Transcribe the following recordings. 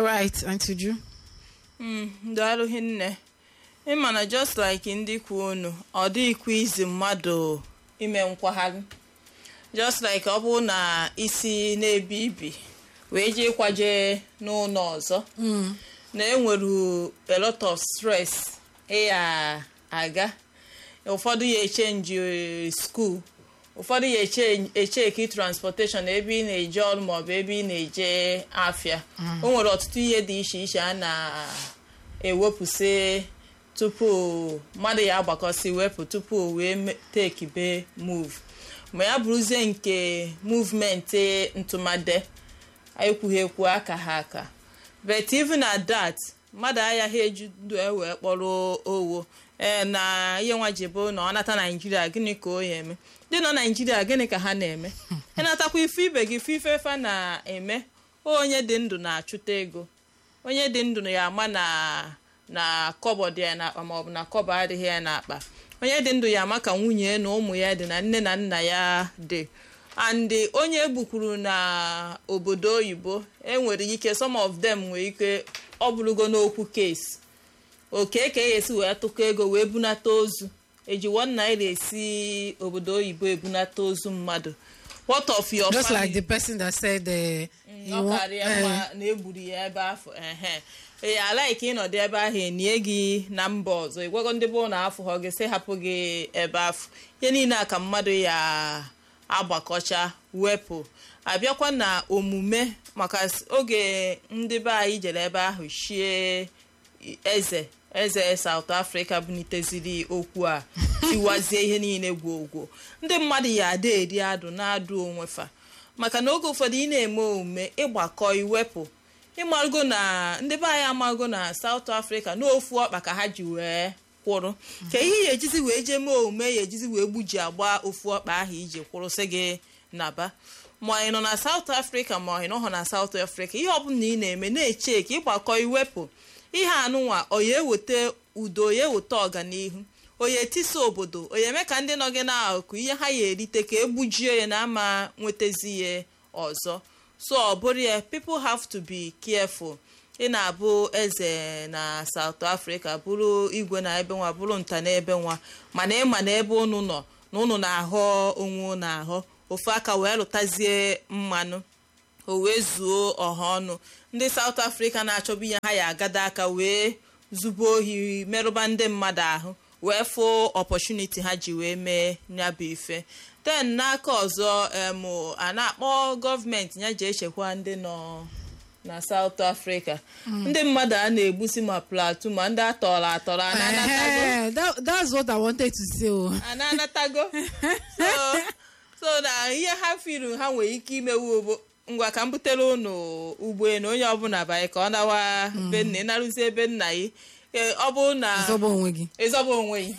Right, Auntie Ju. daalụ hinne ịma na just like ndị kwu unu ọ dịghịkwa izi mmadụ ime nkwagharị just like ọ bụrụ na isi na-ebi ibi wee jee kwaje n'ụlọ ọzọ na enwere a lot of stress ịya aga ụfọdụ ya echenji skuul ụfọdụ ya echeki transportation ebe ị na-eje ọrụ maọbụ ebe ị na-eje afịa o nwere ọtụtụ ihe dị iche iche a na-ewepụsị tupu mmadụ ya agbakọsị wepụ tupu o wee tekibe move ma ya bụrụzie nke movement ntụmade ekwughị ekwu aka ha aka but even at that mmadụ agaghị eju ndụ e wee kpọrọ owo ee na ihe nwa ji bụ na ọ nata naijiria gịnị ka o ya eme ndị nọ naijiria gịnị ka ha na-eme ịnatakwa ife ibe gị ife ife fa na-eme onye dị ndụ na-achụta ego onye dị ndụ ya ama na na kọbọ dị ya n'akpa maọbụ na kọbọ adịghị ya n'akpa onye dị ndụ ya ama ka nwunye na ụmụ ya dị na nne na nna ya dị and onye egbukwuru na obodo oyibo enwere ike some of them nwere ike ọ bụrụgo n'okwu kesi oke ka e esi wee tụkọ ego wee bunata ozu eji one naira esi obodo oyibo ebunata ozu mmadụ what of your Just family? like the person that said uh, you ọ want, karịa uh, mma na egburu ya ebe afọ ehe ee alaiki ịnọdụ ebe ahụ enye gị na mba ọzọ ịgwago ndị bụ na afọ ha gị sị hapụ gị ebe afọ ihe niile a ka mmadụ ya agbakọcha wepụ abịakwa na omume maka s- oge ndị be anyị jere ebe ahụ shie eze eze South Africa buniteziri okwu a tiwazie ihe niile gwogwo ndị mmadụ ya ada eri adụ na-adụ onwe fa maka na oge ụfọdụ ị na-eme omume ịgbakọ iwepụ ịmarụgo na ndị be anyị amago na South Africa n'ofu ọkpa ka ha ji wee kwụrụ ka ihe ya ejizi wee jee mee omume ya ejizi wee gbuji agba ofu ọkpa ahụ iji kwụrụsị gị naba ma ị nọ na South Africa ma ị nọghọ na South Africa ihe ọbụla ị na-eme na-eche ka ịgbakọ iwepụ ihe anụnwa oya eweta udo oya eweta ọganihu oya etisa obodo oya eme ka ndị nọ gị n'akụkụ ihe ha ya erite ka egbujie ya na ama nwetazi ya ọzọ so ọ bụrụ ya people have to be careful ị na-abụ eze na South Africa bụrụ igwe na ebe nwa bụrụ nta na ebe nwa mana ịma na ebe unu nọ na unu na-ahọ onwe unu ahọ ofu aka wee lụtazie mmanụ o wee zuo ọha ọnụ ndị South Africa na-achọbụ ihe ha ya agada aka wee zubo ohi merụba ndị mmadụ ahụ wee fụ opportunity ha ji wee mee nyabụ ife ten n'aka ọzọ em a na-akpọ gọọmenti ya ji echekwa ndị nọ na South Africa ndị mmadụ a na-egbusi ma plateau ma ndị atọrọ atọrọ a na-anatago eh, that, that's what I wanted to say. oh. a na-anatago so so na ihe ha firu ha nwere ike imewu bụ ngwa ka m butere unu ụgbọelu onye ọbụla banye ka ọ nawa be nna ịnarụzi ebe nna ya Ee, ọ bụ na Zọba onwe gị. ịzọba onwe ya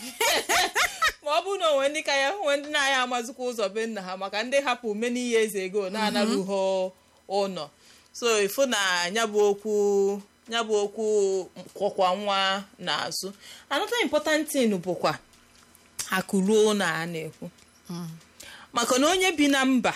ma ọ bụ na onwe ndị ka ya nwe ndị na-aya amazikwa ụzọ be nna ha maka ndị hapụ ume n'ihe eze ego na-anaruho ụlọ so ịfụ na nyabụ okwu nyabụ okwu kwọkwa nwa n'azụ another important thing bụkwa akụ ruo na a na-ekwu maka na onye bi na mba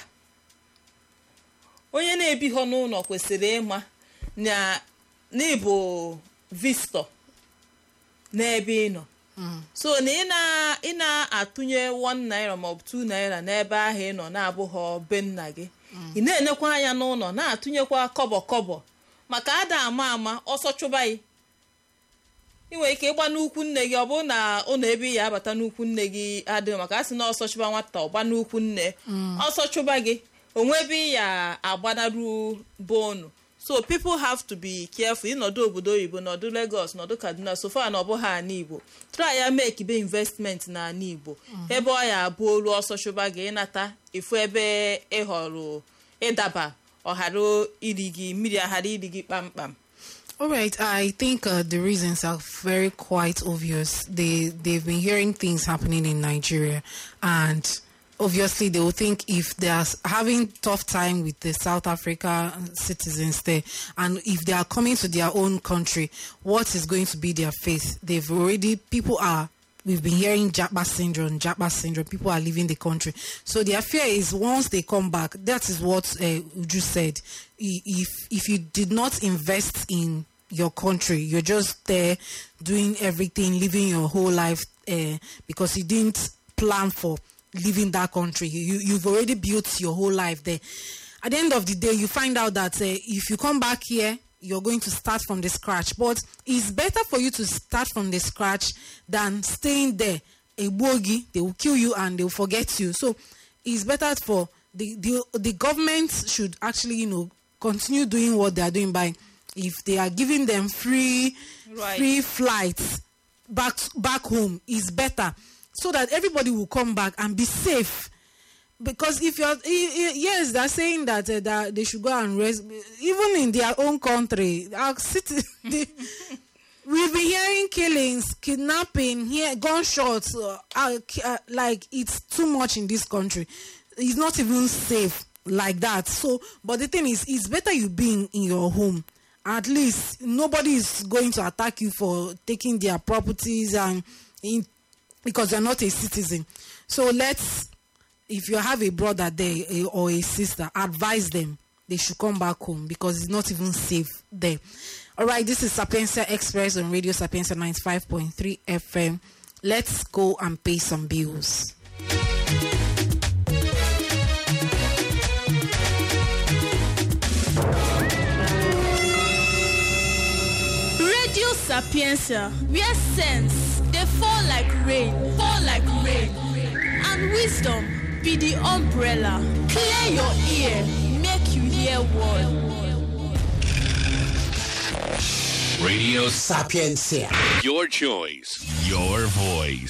onye na-ebighọ n'ụlọ kwesịrị ịma na n'ịbụ visitor n'ebe ị nọ so na ị na- ị na-atụnye 1 naira maọbụ 2 naira n'ebe ahụ ị nọ na-abụghọ be nna gị ị na-enekwa anya n'ụlọ na-atụnyekwa kọbọ kọbọ maka ada ama ama ọsọ chụba gị ị nwere ike ịgba n'ukwu nne gị ọ bụrụ na ụlọ ebe ị ya abata n'ukwu nne gị adịghị maka a sị na ọsọ chụba nwata ọgba n'ukwu nne ọsọ chụba gị onwe ebe ị ya agbanaru be unu so people have to be careful ịnọdụ obodo oyibo nọdụ Lagos nọdụ Kaduna so far na ọ bụghị ana Igbo try ya make be investment na ana Igbo ebe ọ ya abụ olu ọsọ chụba gị ịnata efu ebe ị họrọ ịdaba ọghara iri gị mmiri aghara iri gị kpamkpam All right, I think uh, the reasons are very quite obvious. They they've been hearing things happening in Nigeria, and obviously they will think if they are having tough time with the South Africa citizens there, and if they are coming to their own country, what is going to be their fate? They've already people are we've been hearing Japa syndrome, Japa syndrome. People are leaving the country. So their fear is once they come back, that is what uh, Uju said. I- If if you did not invest in your country, you're just there doing everything, living your whole life uh, because you didn't plan for leaving that country. You, you you've already built your whole life there. At the end of the day, you find out that uh, if you come back here, you're going to start from the scratch. But it's better for you to start from the scratch than staying there. A bogey, they will kill you and they will forget you. So it's better for the, the the government should actually, you know, continue doing what they are doing by if they are giving them free Right. free flights back back home is better so that everybody will come back and be safe because if you're i- i- yes they're saying that, uh, that they should go and rest even in their own country our city the, we've been hearing killings kidnapping here gunshots uh, uh, ki- uh, like it's too much in this country it's not even safe like that so but the thing is it's better you being in your home at least nobody is going to attack you for taking their properties and in, because you're not a citizen so let's if you have a brother there eh, or a sister advise them they should come back home because it's not even safe there all right this is sapienza express on radio sapienza 95.3 fm let's go and pay some bills Radio Sapienza, where sense they fall like rain, fall like rain, and wisdom be the umbrella. Clear your ear, make you hear word. Radio Sapiencia. Your choice, your voice.